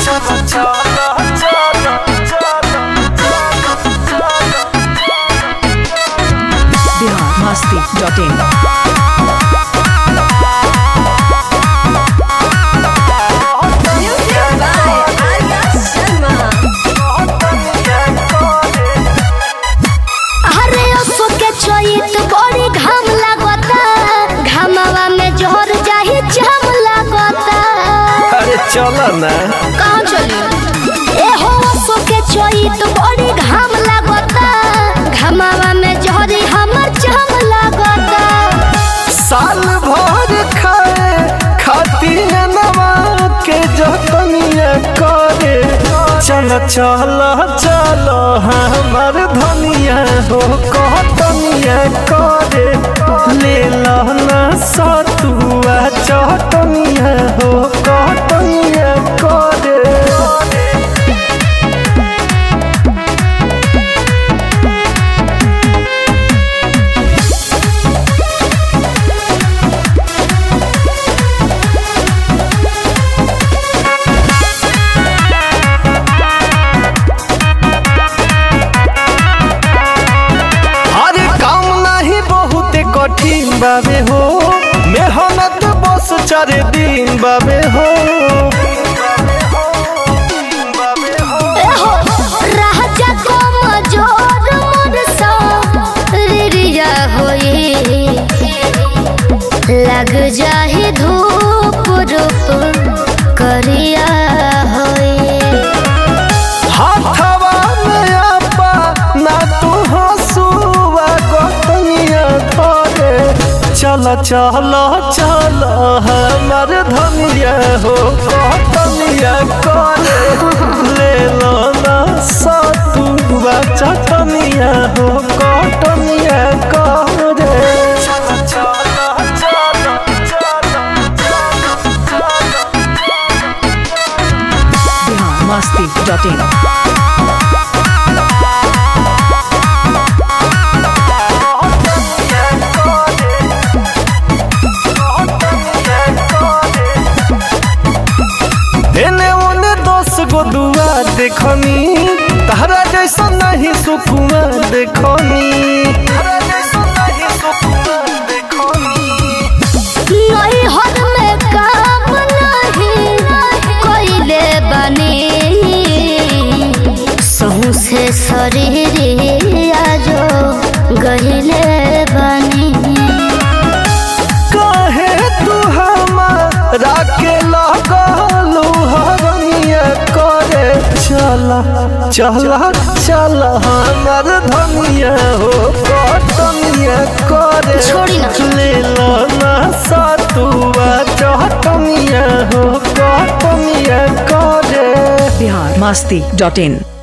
biharmasti.in Music by Arya Sharma. अरे असो के चोइत बड़ी घाम लागता घामवा में जोर जाही जाम लागता अरे चलो ना कहाँ चली ए हो असो के चोइत बड़ी घाम लागता घामवा में जोरी हमर जाम लागता साल भर खाए खातिर नवा के जतनिया करे चल चल चल हमर धनिया हो कहतनिया करे ले लो ना सतुआ चटनिया हो कहतनिया करे अरे काम नहीं बहुत कठिन बाबे हो मेहनत बस चार दिन बाबे हो ए हो राजा को मजोर मोर सा रिरिया होई लग जाही धूप रूप करिया होई हाथवा में आपा ना तू हंसुआ गतनिया धरे चल चल चल हमार धनिया हो गतनिया करे ले लो ना सतुआ चटनिया हो गतनिया करे चल चल चल biharmasti.in एने ओने दस गो दुआ देखनी तहरा जैसा नहीं सुकुआ देखनी तहरा जैसा नहीं सुकुआ देखनी नहीं हद में काम नहीं कोइले बनी सहू से शरीर आजो गहिले बनी काहे तू हमारा के लगलू हरनिया करे चला चला चला हमार धनिया हो कटनिया करे छोड़ी ना। ले लो ना सतुआ चटनिया हो कटनिया करे biharmasti.in